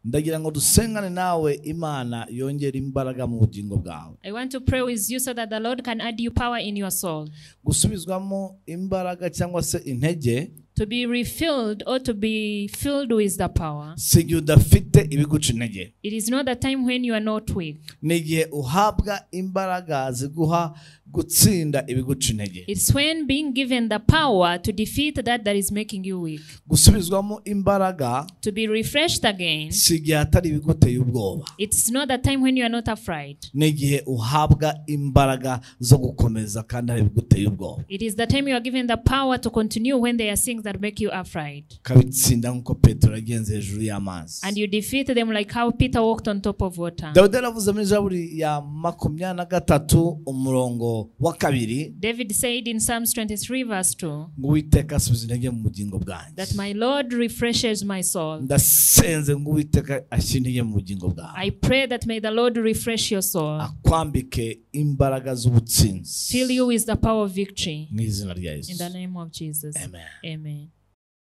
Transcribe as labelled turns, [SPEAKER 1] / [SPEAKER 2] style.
[SPEAKER 1] ndagira ngo dusengane nawe imana yongera imbaraga mu bugingo bwawe
[SPEAKER 2] I want to pray with you so that the Lord can add you power in your soul.
[SPEAKER 1] gusubizwamo imbaraga cyangwa se intege
[SPEAKER 2] To be refilled or to be filled with the power.
[SPEAKER 1] si igihe udafite ibiguca intege
[SPEAKER 2] It is not the time when you are not weak.
[SPEAKER 1] ni igihe uhabwa imbaraga ziguha gutsinda ibiguca intege
[SPEAKER 2] It's when being given the power to defeat that that is making you weak.
[SPEAKER 1] gusubizwamo imbaraga
[SPEAKER 2] To be refreshed again.
[SPEAKER 1] si igihe hatari ibiguteye ubwoba
[SPEAKER 2] It's not the time when you are not afraid.
[SPEAKER 1] ni igihe uhabwa imbaraga zo gukomeza kandi hari ibiguteye ubwoba
[SPEAKER 2] It is the time you are given the power to continue when there are things that make you afraid.
[SPEAKER 1] ukabitsinda nk'uko petero yagenze hejuru y'amazi
[SPEAKER 2] And you defeat them like how Peter walked on top of water.
[SPEAKER 1] dawidi yaravuze muri zaburi ya makumyabiri na gatatu umurongo wa kabiri
[SPEAKER 2] David said in Psalms 23, verse 2,
[SPEAKER 1] ngo uwiteka asubiza intege mu bugingo
[SPEAKER 2] that
[SPEAKER 1] bwanjye
[SPEAKER 2] my Lord refreshes my soul.
[SPEAKER 1] ndasenze ngo uwiteka ashyire intege mu bugingo bwawe
[SPEAKER 2] I pray that may the Lord refresh your soul,
[SPEAKER 1] akwambike imbaraga z'ubutsinzi
[SPEAKER 2] fill you with the power of victory.
[SPEAKER 1] mu izina rya yesu
[SPEAKER 2] In the name of Jesus.
[SPEAKER 1] amen
[SPEAKER 2] Amen.